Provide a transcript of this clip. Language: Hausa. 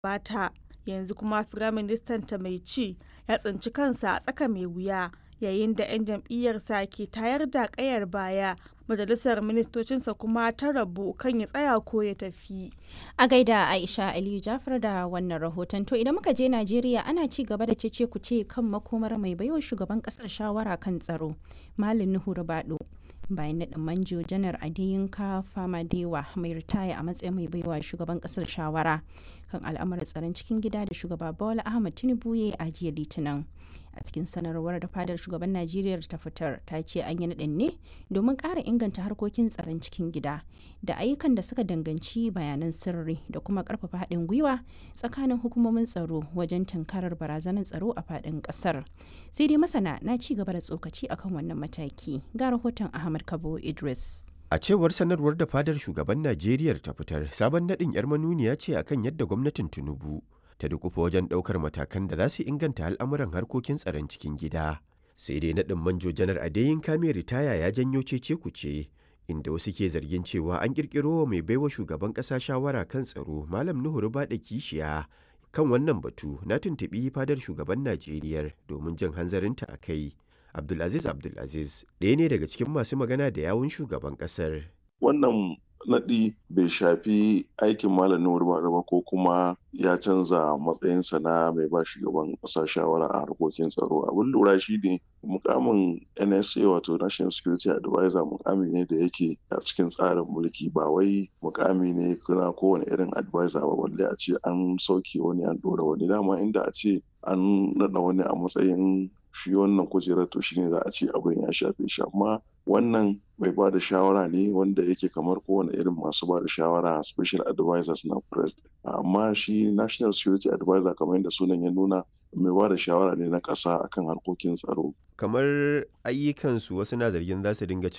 gabata yanzu kuma firaministan ta mai ci ya tsinci kansa a tsaka mai wuya yayin da 'yan jam'iyyarsa ke tayar da kayar baya majalisar ministocinsa kuma ta rabu kan ya tsaya ko ya tafi a gaida aisha aliyu jafar da wannan rahoton to idan muka je najeriya ana ci gaba da cece ku ce kan makomar mai baiwa shugaban kasar shawara kan tsaro malin nuhu rubado bayan naɗin manjo janar adiyinka famadewa mai ritaya a matsayin mai baiwa shugaban kasar shawara kan al'amuran tsaron cikin gida da shugaba bola ahmad tinubu ya a jiya litinin a cikin sanarwar da fadar shugaban najeriya ta fitar ta ce an yi naɗin ne domin ƙara inganta harkokin tsaron cikin gida da ayyukan da suka danganci bayanan sirri da kuma ƙarfafa haɗin gwiwa tsakanin hukumomin tsaro wajen tunkarar barazanar tsaro a faɗin ƙasar sai dai masana na ci gaba da tsokaci akan wannan mataki ga rahoton ahmad kabo idris A cewar sanarwar da fadar shugaban Najeriya ta fitar, sabon naɗin 'yar manuniya ce akan yadda gwamnatin Tinubu ta dukufa wajen ɗaukar matakan da za su inganta al'amuran harkokin tsaron cikin gida. Sai dai naɗin manjo janar Adeyin Kame ritaya ya janyo cece kuce, inda wasu ke zargin cewa an ƙirƙiro wa mai baiwa shugaban ƙasa shawara kan tsaro Malam Nuhu Rubaɗa Kishiya. Kan wannan batu na tuntuɓi fadar shugaban Najeriya domin jin hanzarinta a kai. Abdulaziz Abdulaziz ɗaya ne daga cikin masu magana da yawun shugaban ƙasar. Wannan naɗi bai shafi aikin malamin Nuhu ba ko kuma ya canza matsayinsa na mai ba shugaban ƙasa shawara a harkokin tsaro. Abin lura shi ne mukamin NSA wato National Security Advisor mukami ne da yake a cikin tsarin mulki ba wai mukami ne kuna kowane irin advisor ba balle a ce an sauke wani an ɗora wani dama inda a ce an naɗa wani a matsayin shi wannan kujerar to shine za a ce abin ya shafe shi amma wannan mai ba da shawara ne wanda yake kamar kowane irin masu ba da shawara special advisors na president amma shi national security advisor kamar yadda sunan ya nuna mai ba da shawara ne na ƙasa akan harkokin tsaro Kamar ayyukansu wasu na zargin za su dinga cin